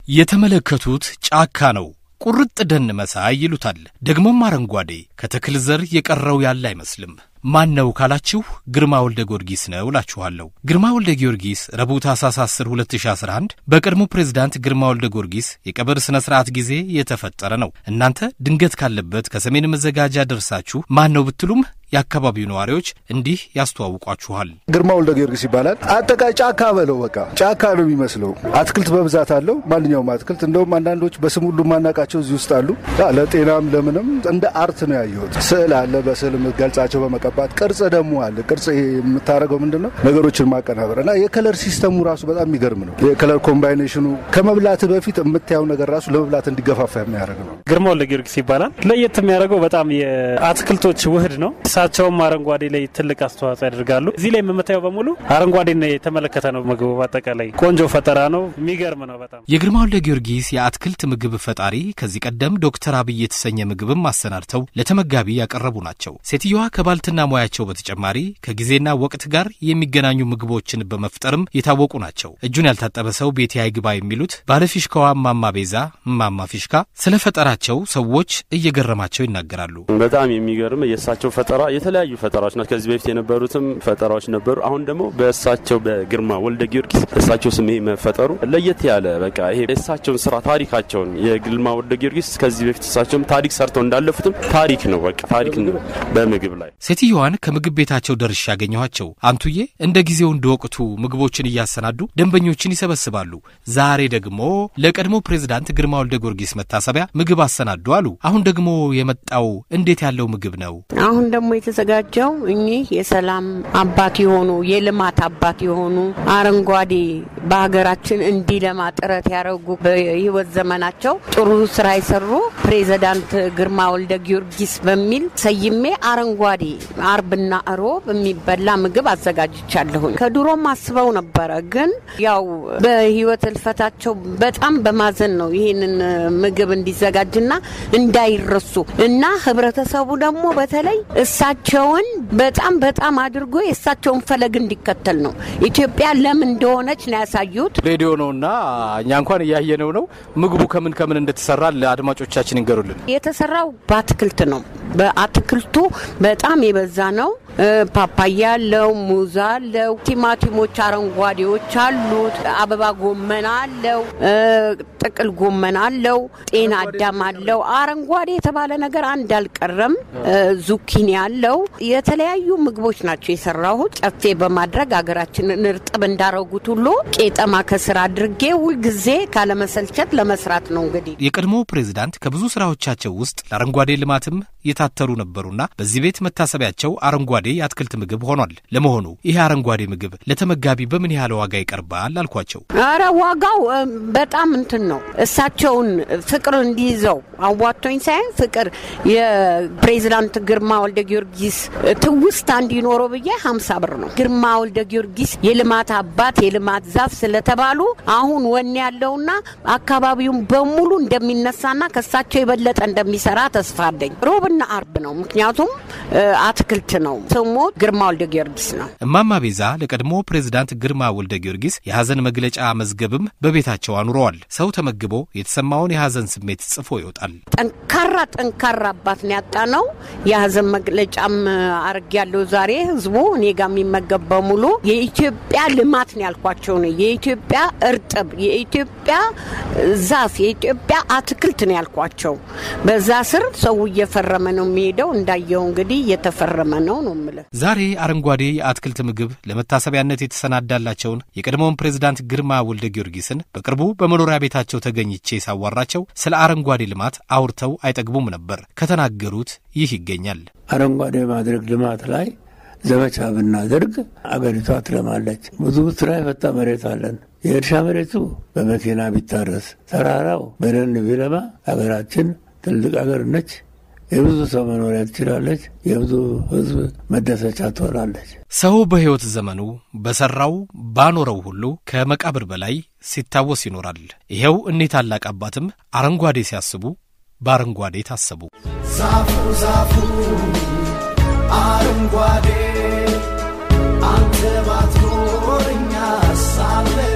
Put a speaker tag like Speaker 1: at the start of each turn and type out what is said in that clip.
Speaker 1: የተመለከቱት ጫካ ነው። ቁርጥ ደን መሳይ ይሉታል። ደግሞም አረንጓዴ ከተክል ዘር የቀረው ያለ አይመስልም። ማን ነው ካላችሁ ግርማ ወልደ ጊዮርጊስ ነው እላችኋለሁ። ግርማ ወልደ ጊዮርጊስ ረቡዕ ታኅሳስ 10 2011 በቀድሞ ፕሬዝዳንት ግርማ ወልደ ጊዮርጊስ የቀብር ሥነ ሥርዓት ጊዜ የተፈጠረ ነው። እናንተ ድንገት ካለበት ከሰሜን መዘጋጃ ደርሳችሁ ማን ነው ብትሉም የአካባቢው ነዋሪዎች እንዲህ ያስተዋውቋችኋል።
Speaker 2: ግርማ ወልደ ጊዮርጊስ ይባላል። አጠቃላይ ጫካ በለው በቃ ጫካ ነው የሚመስለው። አትክልት በብዛት አለው። ማንኛውም አትክልት እንደውም አንዳንዶች በስም ሁሉ ማናቃቸው እዚህ ውስጥ አሉ። ለጤናም ለምንም እንደ አርት ነው ያየሁት። ስዕል አለ፣ በስዕል የምትገልጻቸው በመቀባት ቅርጽ ደግሞ አለ። ቅርጽ የምታደርገው ምንድን ነው? ነገሮችን ማቀናበር እና የከለር ሲስተሙ ራሱ በጣም የሚገርም ነው። የከለር ኮምባይኔሽኑ ከመብላት በፊት የምታየው ነገር ራሱ ለመብላት እንዲገፋፋ የሚያደርግ ነው።
Speaker 3: ግርማ ወልደ ጊዮርጊስ ይባላል። ለየት የሚያደርገው በጣም የአትክልቶች ውህድ ነው። እሳቸውም አረንጓዴ ላይ ትልቅ አስተዋጽኦ ያደርጋሉ። እዚህ ላይ የምታየው በሙሉ አረንጓዴ የተመለከተ ነው። ምግቡ በአጠቃላይ ቆንጆ ፈጠራ ነው። የሚገርም ነው በጣም
Speaker 1: የግርማ ወልደ ጊዮርጊስ የአትክልት ምግብ ፈጣሪ ከዚህ ቀደም ዶክተር አብይ የተሰኘ ምግብም አሰናድተው ለተመጋቢ ያቀረቡ ናቸው። ሴትየዋ ከባልትና ሙያቸው በተጨማሪ ከጊዜና ወቅት ጋር የሚገናኙ ምግቦችን በመፍጠርም የታወቁ ናቸው። እጁን ያልታጠበ ሰው ቤቴ አይግባ የሚሉት ባለፊሽካዋ እማማ ቤዛ እማማ ፊሽካ ስለ ፈጠራቸው ሰዎች እየገረማቸው ይናገራሉ።
Speaker 4: በጣም የሚገርም የእሳቸው ፈጠራ የተለያዩ ፈጠራዎች ናቸው። ከዚህ በፊት የነበሩትም ፈጠራዎች ነበሩ። አሁን ደግሞ በእሳቸው በግርማ ወልደ ጊዮርጊስ እሳቸው ስም ይሄ መፈጠሩ ለየት ያለ በቃ ይሄ የእሳቸውን ስራ ታሪካቸውን የግርማ ወልደ ጊዮርጊስ ከዚህ በፊት እሳቸውም ታሪክ ሰርተው እንዳለፉትም ታሪክ ነው በቃ ታሪክ ነው በምግብ ላይ።
Speaker 1: ሴትየዋን ከምግብ ቤታቸው ደርሼ ያገኘኋቸው አንቱዬ እንደ ጊዜው እንደ ወቅቱ ምግቦችን እያሰናዱ ደንበኞችን ይሰበስባሉ። ዛሬ ደግሞ ለቀድሞ ፕሬዝዳንት ግርማ ወልደ ጊዮርጊስ መታሰቢያ ምግብ አሰናዱ አሉ። አሁን ደግሞ የመጣው እንዴት ያለው ምግብ ነው?
Speaker 5: አሁን ደግሞ የተዘጋጀው እኚህ የሰላም አባት የሆኑ የልማት አባት የሆኑ አረንጓዴ በሀገራችን እንዲለማ ጥረት ያደረጉ በህይወት ዘመናቸው ጥሩ ስራ የሰሩ ፕሬዚዳንት ግርማ ወልደ ጊዮርጊስ በሚል ሰይሜ አረንጓዴ አርብና እሮብ የሚበላ ምግብ አዘጋጅቻለሁኝ። ከድሮም አስበው ነበረ፣ ግን ያው በህይወት እልፈታቸው በጣም በማዘን ነው ይህንን ምግብ እንዲዘጋጅና እንዳይረሱ እና ህብረተሰቡ ደግሞ በተለይ እሳቸውን በጣም በጣም አድርጎ የእሳቸውን ፈለግ እንዲከተል ነው። ኢትዮጵያ ለም እንደሆነች ነው ያሳዩት።
Speaker 1: ሬዲዮ ነውና እኛ እንኳን እያየነው ነው። ምግቡ ከምን ከምን እንደተሰራ ለአድማጮቻችን ይንገሩልን።
Speaker 5: የተሰራው በአትክልት ነው። በአትክልቱ በጣም የበዛ ነው። ፓፓያ አለው፣ ሙዝ አለው፣ ቲማቲሞች አረንጓዴዎች አሉት፣ አበባ ጎመን አለው፣ ጥቅል ጎመን አለው፣ ጤና አዳም አለው። አረንጓዴ የተባለ ነገር አንድ አልቀረም። ዙኪኒ አለው። የተለያዩ ምግቦች ናቸው የሰራሁት። ጨፌ በማድረግ ሀገራችንን እርጥብ እንዳረጉት ሁሉ ቄጠማ ከስር አድርጌ ሁልጊዜ ካለመሰልቸት ለመስራት ነው። እንግዲህ
Speaker 1: የቀድሞ ፕሬዝዳንት ከብዙ ስራዎቻቸው ውስጥ ለአረንጓዴ ልማትም የታተሩ ነበሩና በዚህ ቤት መታሰቢያቸው አረንጓዴ የአትክልት ምግብ ሆኗል። ለመሆኑ ይህ አረንጓዴ ምግብ ለተመጋቢ በምን ያህል ዋጋ ይቀርባል አልኳቸው።
Speaker 5: አረ ዋጋው በጣም እንትን ነው። እሳቸውን ፍቅር እንዲይዘው አዋቶኝ ሳይሆን ፍቅር የፕሬዚዳንት ግርማ ወልደ ጊዮርጊስ ትውስታ እንዲኖረው ብዬ ሀምሳ ብር ነው። ግርማ ወልደ ጊዮርጊስ የልማት አባት የልማት ዛፍ ስለተባሉ አሁን ወኔ ያለውና አካባቢውን በሙሉ እንደሚነሳና ከሳቸው የበለጠ እንደሚሰራ ተስፋ አለኝ። ሮብና አርብ ነው፣ ምክንያቱም አትክልት ነው። ስሙ ግርማ ወልደ ጊዮርጊስ ነው።
Speaker 1: እማማ ቤዛ ለቀድሞ ፕሬዝዳንት ግርማ ወልደ ጊዮርጊስ የሐዘን መግለጫ መዝገብም በቤታቸው አኑረዋል። ሰው ተመግቦ የተሰማውን የሐዘን ስሜት ጽፎ ይወጣል።
Speaker 5: ጠንካራ ጠንካራ አባት ነው ያጣ ነው። የሐዘን መግለጫም አርግ ያለው ዛሬ ህዝቡ እኔ ጋር የሚመገብ በሙሉ የኢትዮጵያ ልማት ነው ያልኳቸው ነው። የኢትዮጵያ እርጥብ፣ የኢትዮጵያ ዛፍ፣ የኢትዮጵያ አትክልት ነው ያልኳቸው። በዛ ስር ሰው እየፈረመ ነው የሚሄደው። እንዳየው እንግዲህ እየተፈረመ ነው ነው የምልህ።
Speaker 1: ዛሬ አረንጓዴ የአትክልት ምግብ ለመታሰቢያነት የተሰናዳላቸውን የቀድሞውን ፕሬዝዳንት ግርማ ወልደ ጊዮርጊስን በቅርቡ በመኖሪያ ቤታቸው ተገኝቼ ሳዋራቸው ስለ አረንጓዴ ልማት አውርተው አይጠግቡም ነበር። ከተናገሩት ይህ ይገኛል።
Speaker 6: አረንጓዴ ማድረግ ልማት ላይ ዘመቻ ብናደርግ አገሪቷ ትለማለች። ብዙ ስራ የፈታ መሬት አለን። የእርሻ መሬቱ በመኪና ቢታረስ፣ ተራራው በደን ቢለማ አገራችን ትልቅ አገር ነች። የብዙ ሰው መኖሪያ ትችላለች። የብዙ ሕዝብ መደሰቻ ትሆናለች።
Speaker 1: ሰው በሕይወት ዘመኑ በሠራው ባኖረው ሁሉ ከመቃብር በላይ ሲታወስ ይኖራል። ይኸው እኒህ ታላቅ አባትም አረንጓዴ ሲያስቡ በአረንጓዴ ታሰቡ።
Speaker 7: ዛፉ ዛፉ አረንጓዴ አንተ ባትኖር እኛ ሳለ